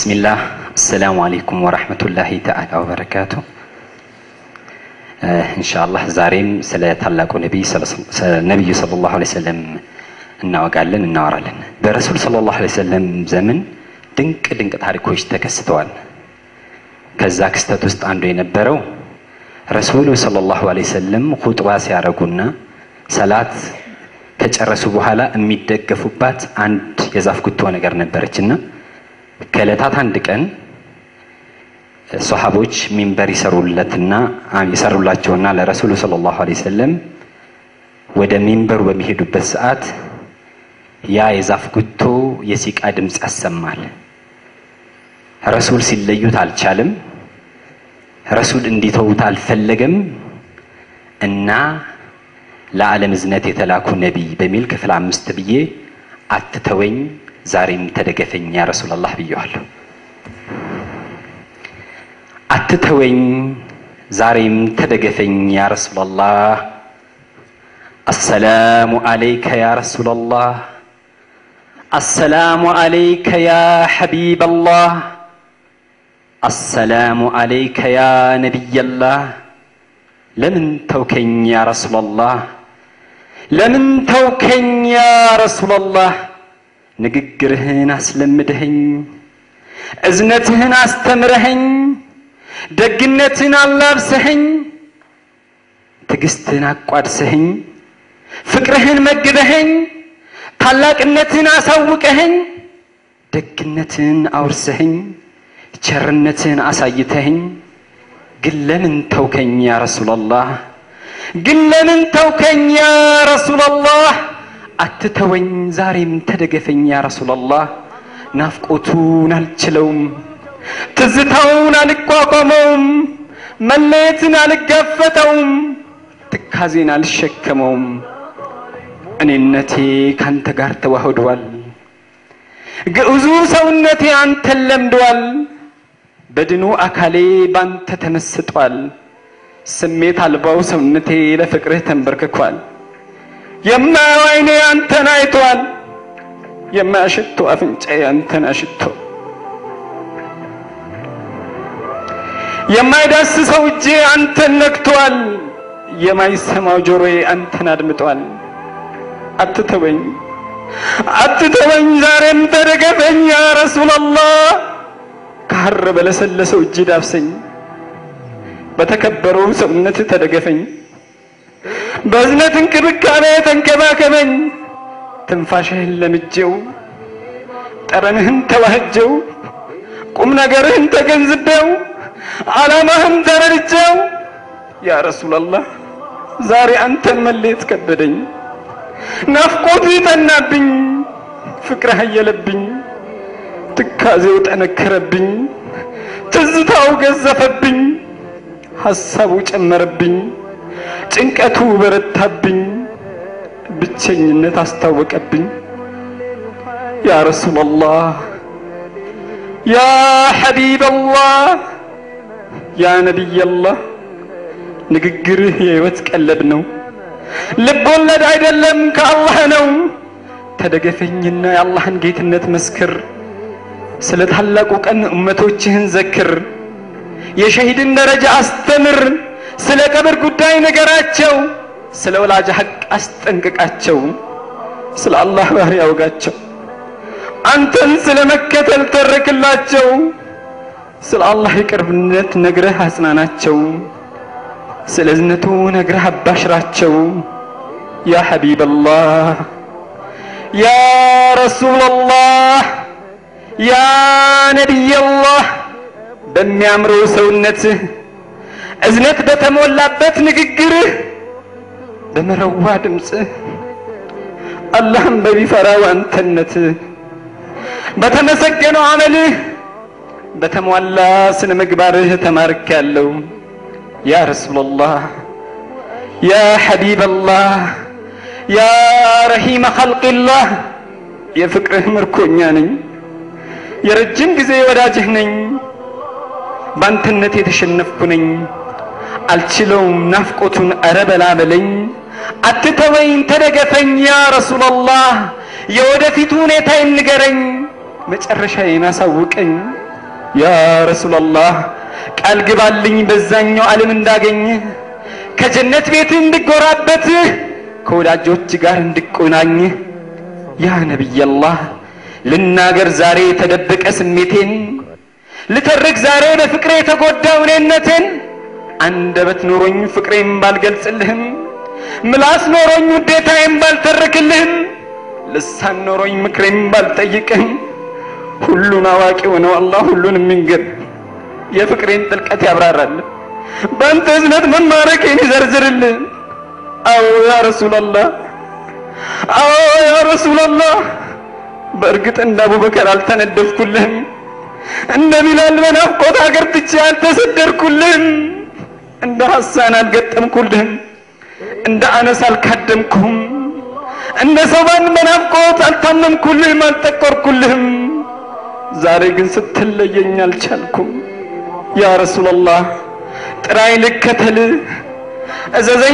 ቢስሚላህ አሰላሙ አሌይኩም ወራህመቱላሂ ተዓላ ወበረካቱ። ኢንሻአላህ ዛሬም ስለ ታላቁ ነቢይ ነቢዩ ሰለላሁ ዐለይሂ ወሰለም እናወጋለን፣ እናወራለን። በረሱል ሰለላሁ ዐለይሂ ወሰለም ዘመን ድንቅ ድንቅ ታሪኮች ተከስተዋል። ከዛ ክስተት ውስጥ አንዱ የነበረው ረሱሉ ሰለላሁ ዐለይሂ ወሰለም ኹጥባ ሲያደርጉና ሰላት ከጨረሱ በኋላ የሚደገፉባት አንድ የዛፍ ጉቶ ነገር ነበረችና ከእለታት አንድ ቀን ሶሐቦች ሚንበር ይሰሩለትና ይሰሩላቸውና ለረሱሉ ሰለላሁ ዐለይሂ ወሰለም ወደ ሚንበሩ በሚሄዱበት ሰዓት ያ የዛፍ ጉቶ የሲቃ ድምፅ ያሰማል። ረሱል ሲለዩት አልቻለም። ረሱል እንዲተዉት አልፈለገም እና ለዓለም እዝነት የተላኩ ነቢይ በሚል ክፍል አምስት ብዬ አትተወኝ ዛሬም ተደገፈኝ ያ ረሱላላህ ብየዋለሁ። አትተወኝ ዛሬም ተደገፈኝ ያ ረሱላላህ። አሰላሙ አለይከ ያ ረሱላላህ። አሰላሙ አለይከ ያ ሐቢበላህ። አሰላሙ አለይከ ያ ነቢየላህ። ለምን ተውከኝ ያ ረሱላላህ? ለምን ተውከኝ ያ ረሱላላህ? ንግግርህን አስለምደኸኝ፣ እዝነትህን አስተምረኸኝ፣ ደግነትን አላብሰኸኝ፣ ትዕግስትህን አቋድሰኸኝ፣ ፍቅርህን መግበኸኝ፣ ታላቅነትን አሳውቀኸኝ፣ ደግነትን አውርሰኸኝ፣ ቸርነትን አሳይተኸኝ ግን ለምን ተውከኝ ያ ረሱላላህ? ግን ለምን ተውከኝ ያ ረሱላላህ? አትተወኝ ዛሬም ተደገፈኝ ያ ረሱላላህ። ናፍቆቱን አልችለውም፣ ትዝታውን አልቋቋመውም፣ መለየትን አልጋፈጠውም፣ ትካዜን አልሸከመውም። እኔነቴ ካንተ ጋር ተዋህዷል፣ ግዑዙ ሰውነቴ አንተን ለምዷል። በድኑ አካሌ ባንተ ተመስጧል። ስሜት አልባው ሰውነቴ ለፍቅርህ ተንበርክኳል። የማየው ዓይኔ አንተን አይቷል። የማያሽቶ አፍንጫዬ አንተን አሽቶ የማይዳስሰው እጄ አንተን ነክቷል። የማይሰማው ጆሮዬ አንተን አድምጧል። አትተወኝ አትተወኝ ዛሬም ተደገፈኝ ያ ረሱላላህ። ከሐር በለሰለሰው እጅ ዳብሰኝ፣ በተከበረው ሰውነት ተደገፈኝ፣ በእዝነት እንክብካቤ ተንከባከበኝ። ትንፋሽህን ለምጄው፣ ጠረንህን ተዋህጀው፣ ቁም ነገርህን ተገንዝቤው፣ ዓላማህን ተረድቼው ያ ረሱላላህ ዛሬ አንተን መለየት ከበደኝ። ናፍቆቱ ጠናብኝ፣ ፍቅርህ አየለብኝ ትካዜው ጠነከረብኝ፣ ትዝታው ገዘፈብኝ፣ ሐሳቡ ጨመረብኝ፣ ጭንቀቱ በረታብኝ፣ ብቸኝነት አስታወቀብኝ። ያ ረሱላላህ፣ ያ ሐቢበላህ፣ ያ ነቢየላህ፣ ንግግርህ የሕይወት ቀለብ ነው፣ ልብ ወለድ አይደለም ከአላህ ነው። ተደገፈኝና የአላህን ጌትነት መስክር ስለ ታላቁ ቀን እመቶችህን ዘክር፣ የሸሂድን ደረጃ አስተምር፣ ስለ ቀብር ጉዳይ ነገራቸው፣ ስለ ወላጅ ሐቅ አስጠንቅቃቸው፣ ስለ አላህ ባህሪ ያውጋቸው፣ አንተን ስለ መከተል ተርክላቸው፣ ስለ አላህ የቅርብነት ነግረህ አጽናናቸው፣ ስለ እዝነቱ ነግረህ አባሽራቸው። ያ ሐቢበላህ ያ ረሱላላህ ያ ነቢየላህ በሚያምረው ሰውነትህ እዝነት በተሞላበት ንግግርህ በመረዋ ድምፅህ አላህም በሚፈራው አንተነትህ በተመሰገነው አመልህ በተሟላ ስነ ምግባርህ ተማርክ ያለው ያ ረሱላላህ ያ ሐቢበላህ ያ ረሂመ ኸልቅላህ የፍቅርህ ምርኮኛ ነኝ። የረጅም ጊዜ ወዳጅህ ነኝ። ባንተነት የተሸነፍኩ ነኝ። አልችለውም ናፍቆቱን አረ በላ በለኝ። አትተወኝ ተደገፈኝ ያ ረሱላላህ። የወደፊቱ ሁኔታዬን ንገረኝ፣ መጨረሻዬን አሳውቀኝ። ያ ረሱላላህ ቃል ግባልኝ በዛኛው ዓለም እንዳገኘ ከጀነት ቤት እንድጎራበት ከወዳጆች ጋር እንድቆናኝ ያ ነቢያላህ ልናገር ዛሬ የተደበቀ ስሜቴን ልተርክ ዛሬ በፍቅሬ የተጎዳው እኔነቴን አንደበት ኖሮኝ ፍቅሬን ባልገልጽልህም ምላስ ኖሮኝ ውዴታዬን ባልተርክልህም ልሳን ኖሮኝ ምክሬን ባልጠይቅህም ሁሉን አዋቂ ሆነው አላህ ሁሉን የሚንገር የፍቅሬን ጥልቀት ያብራራል በአንተ እዝነት መማረኬን ይዘርዝርልህ አዎ ያ ረሱላላህ አዎ ያ ረሱላላህ በእርግጥ እንደ አቡበከር አልተነደፍኩልህም እንደ ቢላል በናፍቆት ሀገር ትቼ አልተሰደድኩልህም እንደ ሐሳን አልገጠምኩልህም እንደ አነስ አልካደምኩህም እንደ ሰባን በናፍቆት አልታመምኩልህም አልጠቆርኩልህም ዛሬ ግን ስትለየኝ አልቻልኩም ያ ረሱላላህ ጥራይ ልከተል እዘዘኝ